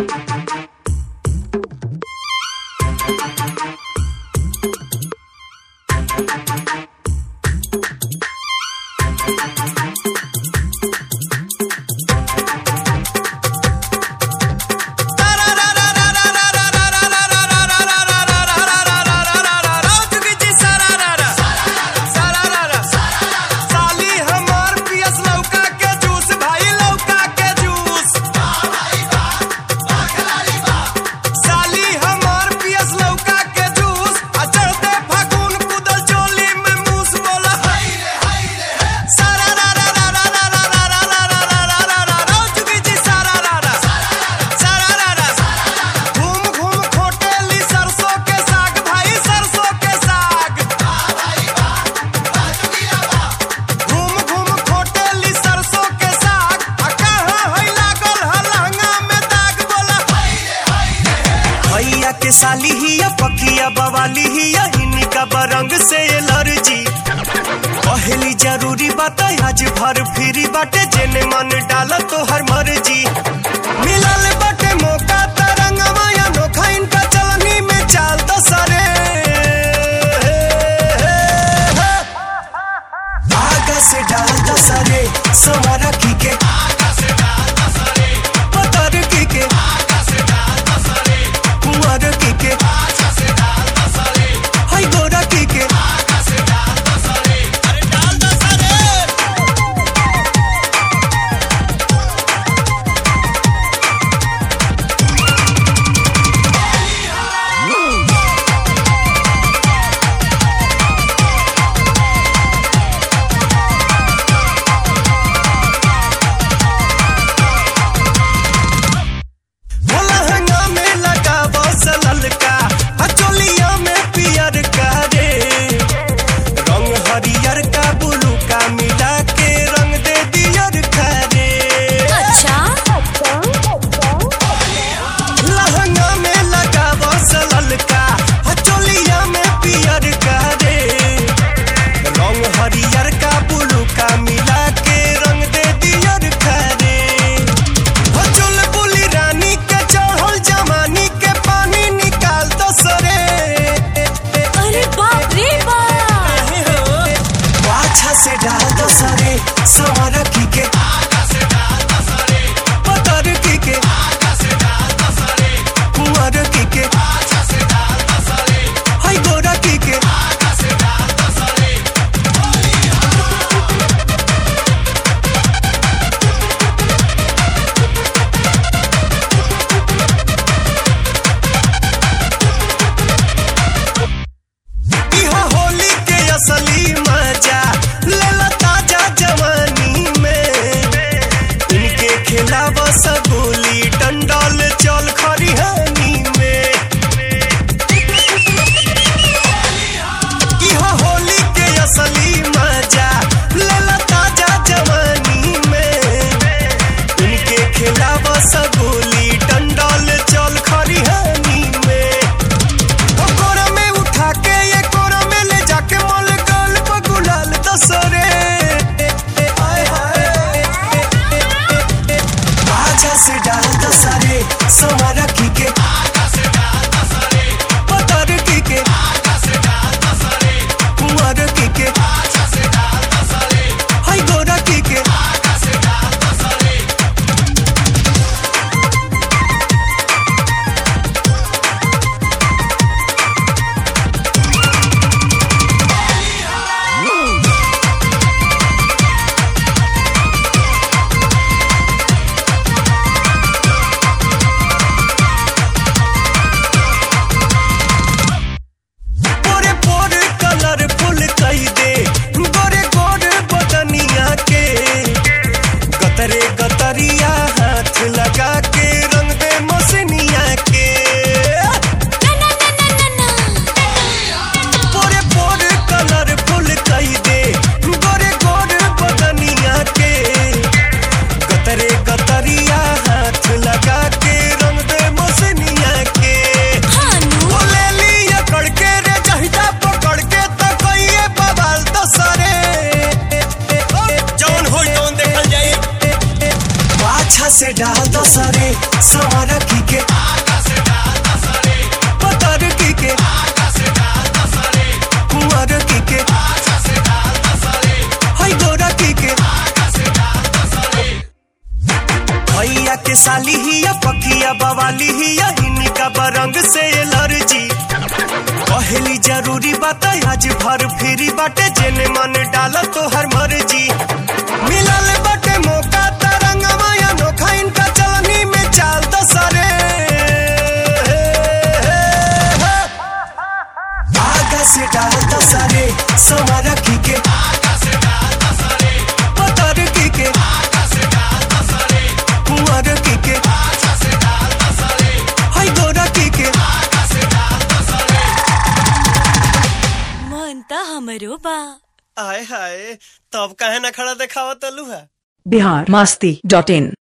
साली हमार पियस लौका के जूस भाई लौका के जूस साली हमार पियस लौका के जूस आ चढ़ते फागुन कुदल चोली में मूस बोला सारा रा रा रा रा रा रा रा रा रा रा रा रा रा रा रा चुकी जी सारा रा रा सारा रा रा घूम घूम खोटेली सरसों के साग भाई सरसों के साग घूम घूम खोटेली सरसों के साग आ कहाँ है लागल है लहंगा में दाग बोला भैया के साली ही या पकिया बवाली ही या इनका बरंग से एलर्जी पहली जरूरी बात है, आज भर फ्री बाटे जेने मन डाला तो हर मर्जी मिलल बाटे मौका तरंगवा या नोखा इनका चलनी में चाल दसरे आगा से डाल दसरे सवारा की के पतर की के कुंवर की के हाय गोरा की के अरे डाल दसरे साली ही या पखिया बवाली ही या हिनी का बरंग से एलर्जी पहली जरूरी बात आज भर फिरी बाटे जेने मन डाल तो हर मर्जी मिलल बाटे मौका तरंग माया नोखा इनका चलनी में चाल तो सरे आगा से डाल तो सरे समारा की के पतर की के कुंवर की के हाय गोरा की के मन त हमरो बा आय हाय तब काहे ना खड़ा देखावत तलू है बिहार मास्ती डॉट इन